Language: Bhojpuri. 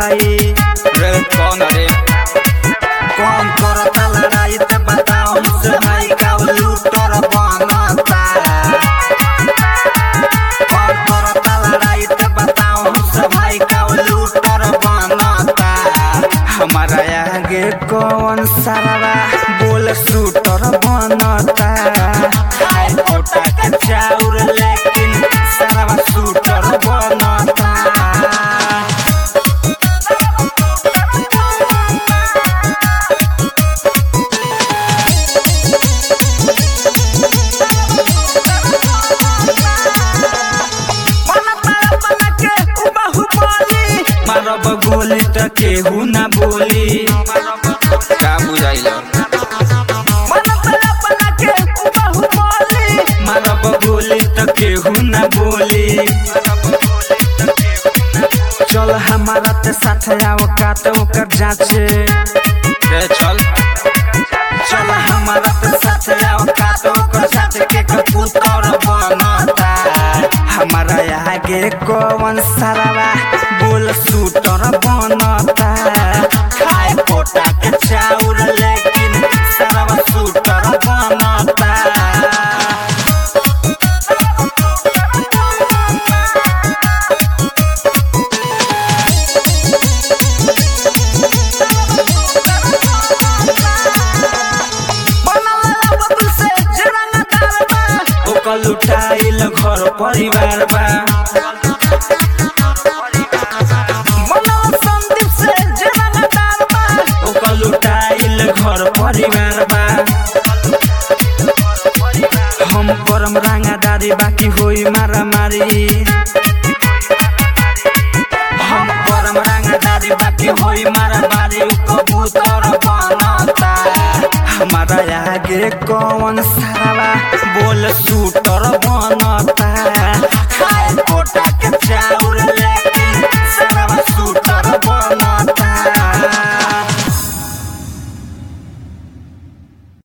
भाई रे कौन रे कौन करता लड़ाई ते बताओ हमसे भाई का लूटर बनता कौन करता लड़ाई ते बताओ हमसे भाई का लूटर बनता हमारा आगे कौन सारा बोल शूटर बनता खाए कोटा के चाउर लेकिन सारा शूटर बनता मारब गोली त केहू ना बोली का बुझाइल मारब गोली त केहू ना बोली चल हमारा ते साथ आओ का तो ओकर जांचे रे चल चल हमारा ते साथ आओ का तो ओकर जांचे के कबूतर बनता हमारा आगे कौन सारा बोल शूटर बनता खाए पोटा के चाउर लेकिन सारा शूटर बनता ओकर लुटाइल घर परिवार बा ओकर लुटाइल घर परिवार बा हम करम रांगादारी बाकी होई मारामारी हम करम रांगादारी बाकी होई मारामारी उ कबूतर बनता हमारा आगे कौन सारा बोल शूटर बनता